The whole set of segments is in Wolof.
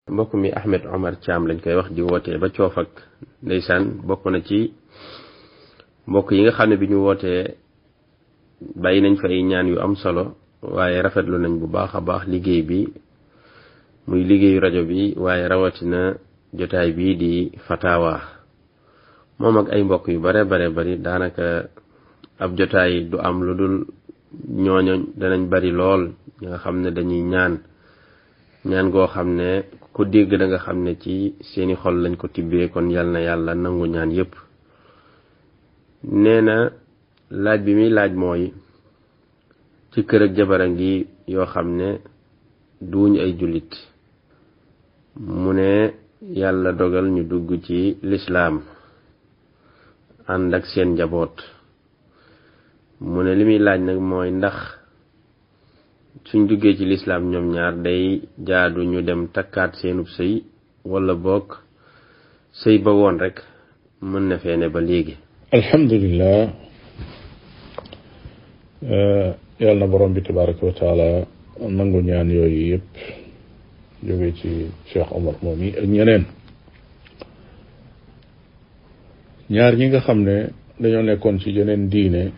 mbokk mi Ahmed Omar Thiam lañ koy wax di wootee ba coof ak ndeysaan bokk na ci mbokk yi nga xam ne bi ñu wootee bàyyi nañ fa ay ñaan yu am solo waaye rafetlu nañ bu baax a baax liggéey bi muy liggéeyu rajo bi waaye rawatina jotaay bii di fatawa moom ak ay mbokk yu bare bare bari daanaka ab jotaay du am lu dul ñooño danañ bari lool ñi nga xam ne dañuy ñaan ñaan goo xam ne ku dégg da nga xam ne ci seeni xol lañ ko tibbee kon yal na yàlla nangu ñaan yépp nee na laaj bi muy laaj mooy ci kër ak jabara ngi yoo xam ne duuñ ay jullit mu ne yàlla dogal ñu dugg ci lislaam ànd ak seen njaboot mu ne li muy laaj nag mooy ndax suñ duggee ci lislaam ñoom ñaar day jaadu ñu dem takkaat seenub sëy wala bokk sëy ba woon rek mën na feene ba léegi alhamdulilah yàlla na borom bi tabaraka wa taala nangu ñaan yooyu yëpp jóge ci Cheikh Omar moom yi ak ñeneen ñaar ñi nga xam ne dañoo nekkoon ci yeneen diine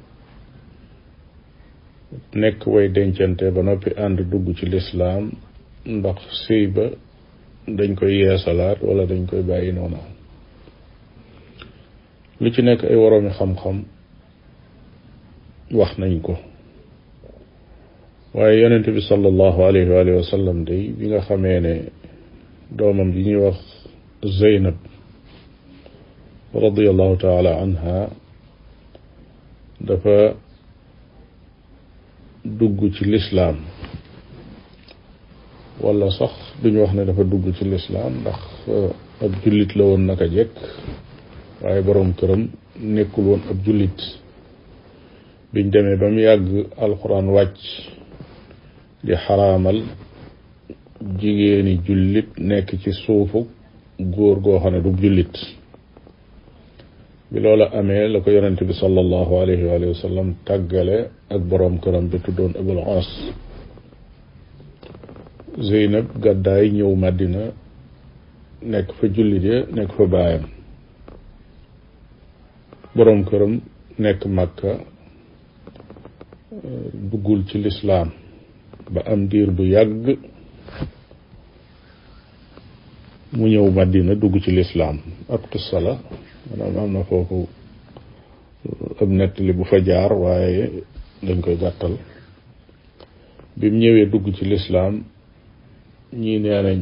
nekk way dencante ba noppi ànd dugg ci lislaam ndax sëy ba dañ koy yeesalaat wala dañ koy bàyyi noonu lu ci nekk ay woroomi xam-xam wax nañ ko waaye yonent bi sallallahu alayhi wa alihi wa sallam day bi nga xamee ne doomam bi ñuy wax Zeynab radiallahu taala anha dafa dugg ci lislaam wala sax duñu wax ne dafa dugg ci lislaam ndax ab jullit la woon naka jekk waaye boroom këram nekkul woon ab jullit biñ demee ba mu yàgg alxuraan wàcc di xaraamal jigéeni jullit nekk ci suufu góor goo xam ne du jullit bi loola amee la ko yonente bi sallallahu alayhi wa sallam tàggale ak boroom këram bi tuddoon Abul As Zeynab gàddaay ñëw Madina nekk fa jullit ya nekk fa baayam boroom këram nekk Makka duggul ci lislaam ba am diir bu yàgg mu ñëw Madina dugg ci lislaam ab qissa la maanaam am na foofu ab nettali bu fa jaar waaye dañ koy gàttal bi mu ñëwee dugg ci lislaam ñii nee nañ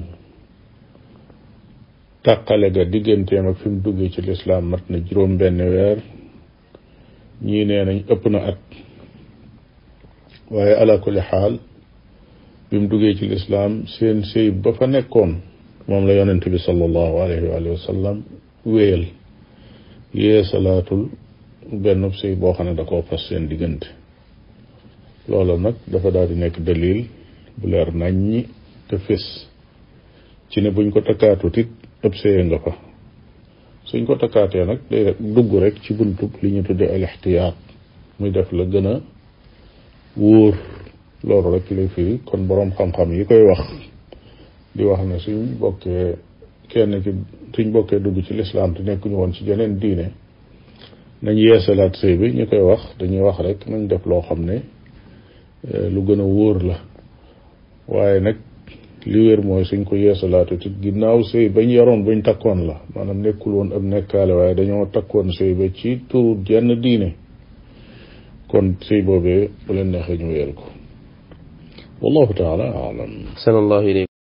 tàqale ga digganteem ak fi mu duggee ci lislaam mat na juróom benn weer ñii nee nañ ëpp na at waaye ala kulli xaal bi mu duggee ci lislaam seen sëy ba fa nekkoon moom la yonent bi sallallahu alayhi wa sallam wéyal yee salaatul benn sëy boo xam ne da koo fas seen diggante loolu nag dafa daal di nekk dalil bu leer naññi te fés ci ne buñ ko takkaatut it ëpp sëye nga fa suñ ko takkaatee nag day dugg rek ci buntub li ñu tuddee al ixtiyaat muy def la gën a wóor loolu rek lay firi kon boroom xam-xam yi koy wax di wax ne suñ bokkee kenn ki suñ bokkee dugg ci lislaam te nekkuñu woon ci jeneen diine nañ yeesalaat sëy bi ñu koy wax dañuy wax rek nañ def loo xam ne lu gën a wóor la waaye nag li wér mooy suñ ko yeesalaatu ci ginnaaw sëy bañ yaroon buñ takkoon la maanaam nekkul woon ab nekkaale waaye dañoo takkoon sëy ba ci turu jenn diine kon sëy boobee bu leen neexee ñu wéer ko wallahu taala alam sallallahu